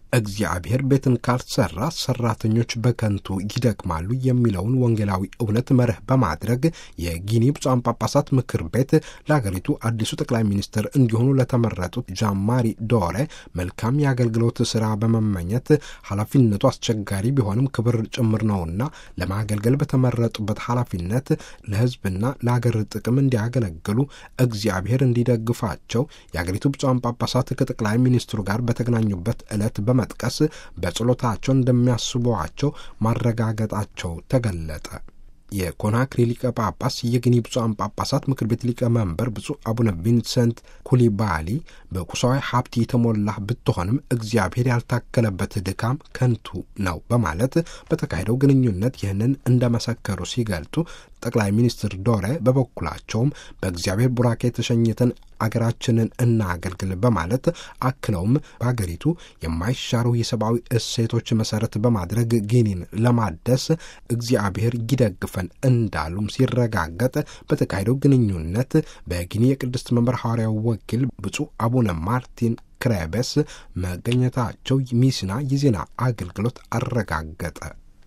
እግዚአብሔር ቤትን ካልሰራ ሰራተኞች በከንቱ ይደክማሉ የሚለውን ወንጌላዊ እውነት መርህ በማድረግ የጊኒ ብፁዓን ጳጳሳት ምክር ቤት ለሀገሪቱ አዲሱ ጠቅላይ ሚኒስትር እንዲሆኑ ለተመረጡት ጃማሪ ዶሬ መልካም የአገልግሎት ስራ በመመኘት ኃላፊነቱ አስቸጋሪ ቢሆንም ክብር ጭምር ነውና ለማገልገል በተመረጡበት ኃላፊነት ለሕዝብና ለሀገር ጥቅም እንዲያገለግሉ እግዚአብሔር እንዲደግፋቸው የሀገሪቱ ብፁዓን ጳጳሳት ከጠቅላይ ሚኒስትሩ ጋር በተገናኙበት ዕለት በመጥቀስ በጸሎታቸው እንደሚያስቧቸው ማረጋገጣቸው ተገለጠ። የኮናክሪ ሊቀ ጳጳስ የጊኒ ብፁዓን ጳጳሳት ምክር ቤት ሊቀመንበር ብፁዕ አቡነ ቪንሰንት ኩሊባሊ በቁሳዊ ሀብት የተሞላ ብትሆንም እግዚአብሔር ያልታከለበት ድካም ከንቱ ነው በማለት በተካሄደው ግንኙነት ይህንን እንደመሰከሩ ሲገልጡ ጠቅላይ ሚኒስትር ዶሬ በበኩላቸውም በእግዚአብሔር ቡራኬ የተሸኘትን አገራችንን እናገልግል በማለት አክለውም በአገሪቱ የማይሻሩ የሰብአዊ እሴቶች መሰረት በማድረግ ጊኒን ለማደስ እግዚአብሔር ይደግፈን እንዳሉም ሲረጋገጥ በተካሄደው ግንኙነት በጊኒ የቅድስት መንበር ሐዋርያው ወኪል ብፁዕ አቡነ ማርቲን ክሬበስ መገኘታቸው ሚስና የዜና አገልግሎት አረጋገጠ።